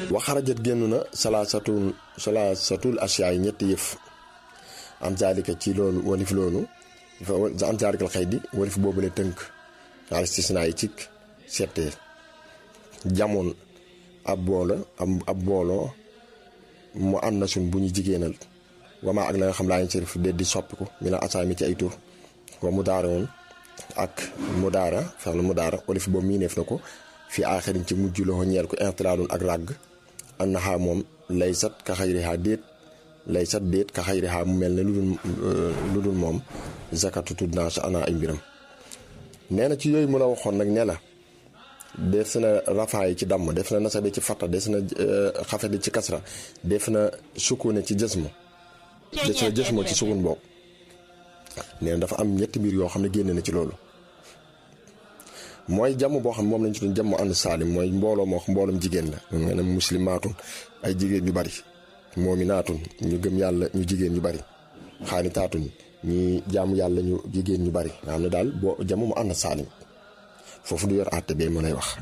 waxarajat génn na salaasatul salaasatul asiyaa yi ñetti yëf am zaalika ci loolu walif loolu am zaalikal xëy di walif boobu la tënk al istisnaa yi cik settee jamoon ab boolo ab booloo mu ànd na suñ bu ñu jigéenal wama ak la nga xam laa ñu sërif de di soppiku mi la asaami ci ay tur wa mu daara woon ak mu daara fex la mu daara olif boobu mii neef na ko fi aaxirin ci mujj loxo ñeel ko intilaalun ak ràgg an naxaa moom lay sat ka xayrihaa déet lay sat déet ka xayrihaa mu mel ne lu dul lu dul moom zakatu tudd naa sa ana ay mbiram nee na ci yooyu mu la waxoon nag ne la def na rafaa yi ci damm def na nasabe ci fatta def na xafede ci kasra def na sukkune ci jësmu def na jësmoo ci sukun boobu nee na dafa am ñetti mbir yoo xam ne génne na ci loolu mooy jàmm boo xam ne moom lañ ci doon jàmm ànd saalim mooy mbooloo moo xam mbooloom jigéen la nga ne muslimaatun ay jigéen ñu bari moominaatun ñu gëm yàlla ñu jigéen ñu bari xaanitaatun ñi jaamu yàlla ñu jigéen ñu bari nga xam ne daal boo jàmm mu ànd saalim foofu du yor àtte bee mu lay wax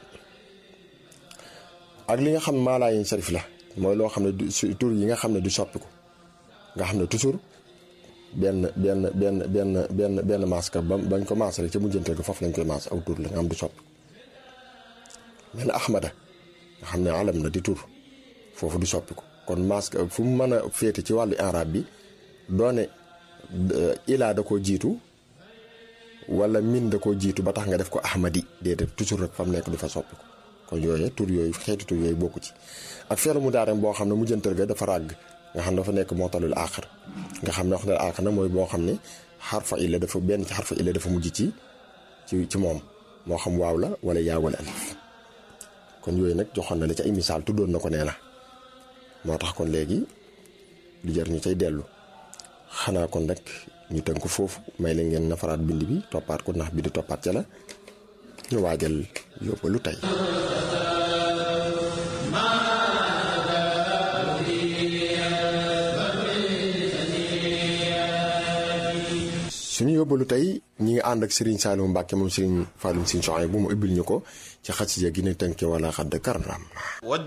ak li nga xam ne maalaayin sarif la mooy loo xam ne du tur yi nga xam ne du soppiku nga xam ne toujours benn benn benn benn benn benn maas ka ba bañ ko maas rek ca mujjanteel ko foofu lañ koy maas aw tur la nga xam du soppi mel na ahmada nga xam ne alam na di tur foofu du soppiku kon maas ka fu mu mën a féete ci wàllu arab bi doone ilaa da koo jiitu wala min da koo jiitu ba tax nga def ko ahmadi déedéet toujours rek fa mu nekk du fa soppiku kon yooyu tur yooyu xeeti tur yooyu bokku ci ak feelu mu daarem boo xam ne mujjantal ga dafa ràgg nga xam ne dafa nekk mootalul aaxar nga xam ne wax na aaxar na mooy boo xam ne xarfa illa dafa benn ci xarfa illa dafa mujj ci ci ci moom moo xam waaw la wala yaa wala alif kon yooyu nag joxoon na la ci ay misaal tuddoon na ko nee na moo tax kon léegi lu jar ñu cay dellu xanaa kon rek ñu tënk foofu may la ngeen nafaraat bind bi toppaat ko ndax bi di toppaat ca la ñu waajal yóbbalu tey suñu yóbbalu tey ñi ngi ànd ak Serigne Saliou Mbacke moom Serigne Fallou Serigne Soxay bu mu ubbil ñu ko ci xasida gi ne tënke wala xadd karam